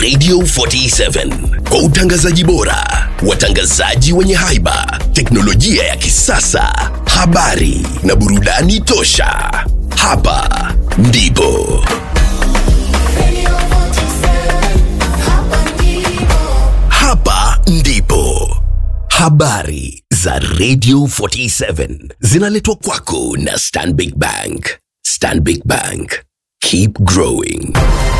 Radio 47 kwa utangazaji bora, watangazaji wenye haiba, teknolojia ya kisasa, habari na burudani tosha. Hapa ndipo hapa ndipo habari za Radio 47 zinaletwa kwako na Stanbic Bank. Stanbic Bank, keep growing.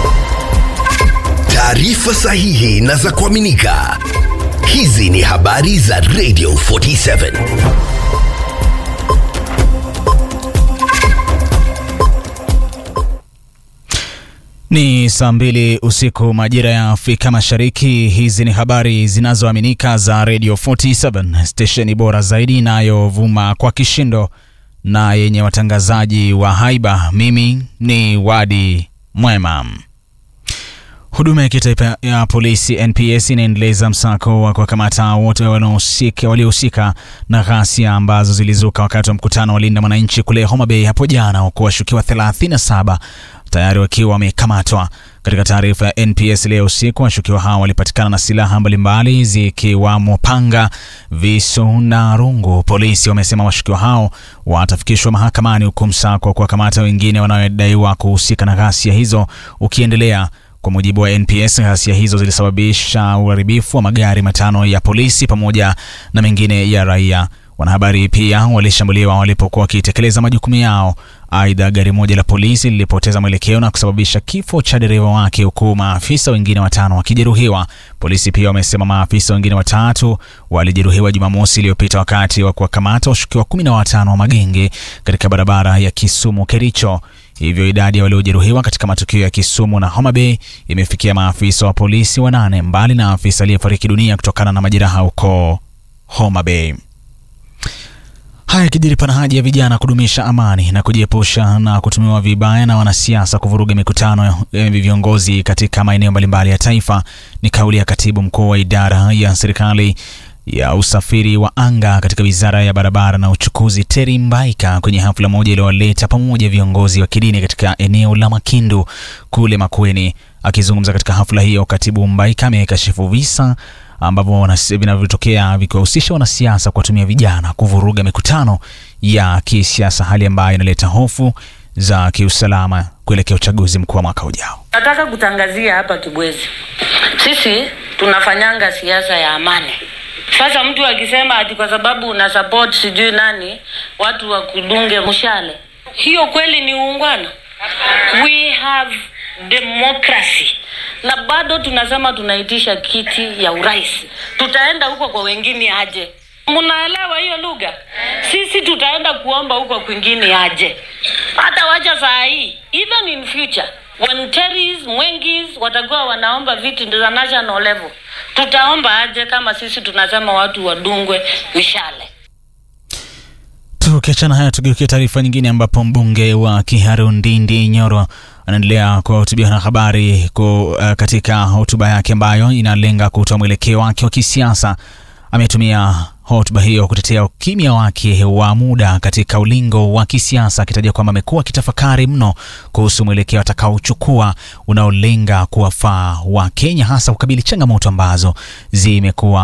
Taarifa sahihi na za kuaminika. Hizi ni habari za Radio 47. Ni saa mbili usiku majira ya Afrika Mashariki. Hizi ni habari zinazoaminika za Radio 47, stesheni bora zaidi inayovuma kwa kishindo na yenye watangazaji wa haiba. Mimi ni Wadi Mwema. Huduma ya kitaifa ya polisi NPS inaendeleza msako wa kuwakamata wote wanaohusika waliohusika na ghasia ambazo zilizuka wakati wa mkutano wa Linda Mwananchi kule Homa Bay hapo jana, huku washukiwa 37 tayari wakiwa wamekamatwa. Katika taarifa ya NPS leo usiku, washukiwa hao walipatikana na silaha mbalimbali zikiwamo panga, visu na rungu. Polisi wamesema washukiwa hao watafikishwa mahakamani, huku msako wa kuwakamata wengine wanaodaiwa kuhusika na ghasia hizo ukiendelea. Kwa mujibu wa NPS, ghasia hizo zilisababisha uharibifu wa magari matano ya polisi pamoja na mengine ya raia. Wanahabari pia walishambuliwa walipokuwa wakitekeleza majukumu yao. Aidha, gari moja la polisi lilipoteza mwelekeo na kusababisha kifo cha dereva wake, huku maafisa wengine watano wakijeruhiwa. Polisi pia wamesema maafisa wengine watatu walijeruhiwa Jumamosi iliyopita wakati wa kuwakamata washukiwa kumi na watano wa magenge katika barabara ya Kisumu Kericho. Hivyo idadi ya waliojeruhiwa katika matukio ya Kisumu na Homa Bay imefikia maafisa wa polisi wanane, mbali na afisa aliyefariki dunia kutokana na majeraha huko Homa Bay. Haya kijiri pana haja ya vijana kudumisha amani na kujiepusha na kutumiwa vibaya na wanasiasa kuvuruga mikutano ya viongozi katika maeneo mbalimbali ya taifa. Ni kauli ya katibu mkuu wa idara ya serikali ya usafiri wa anga katika wizara ya barabara na uchukuzi Teri Mbaika kwenye hafla moja iliyowaleta pamoja viongozi wa kidini katika eneo la Makindu kule Makueni. Akizungumza katika hafla hiyo, katibu Mbaika amekashifu visa ambavyo vinavyotokea vikiwahusisha wanasiasa kuwatumia vijana kuvuruga mikutano ya kisiasa, hali ambayo inaleta hofu za kiusalama kuelekea uchaguzi mkuu wa mwaka ujao. Nataka kutangazia hapa Kibwezi, sisi tunafanyanga siasa ya amani. Sasa mtu akisema ati kwa sababu una support sijui nani watu wakudunge mshale, hiyo kweli ni uungwana? We have democracy na bado tunasema tunaitisha kiti ya urais. Tutaenda huko kwa wengine aje? Mnaelewa hiyo lugha? Sisi tutaenda kuomba huko kwingine aje? Hata wacha saa hii, even in future when Terry's Mwengis watakuwa wanaomba viti za national level, tutaomba aje kama sisi tunasema watu wadungwe mishale? Tukiachana haya, tugeukia taarifa nyingine ambapo mbunge wa Kiharu Ndindi Nyoro anaendelea kuwahutubia wanahabari uh, katika hotuba yake ambayo inalenga kutoa mwelekeo wake wa kisiasa. Ametumia hotuba hiyo kutetea ukimya wake wa muda katika ulingo wa kisiasa, akitaja kwamba amekuwa akitafakari mno kuhusu mwelekeo atakaochukua unaolenga kuwafaa Wakenya, hasa kukabili changamoto ambazo zimekuwa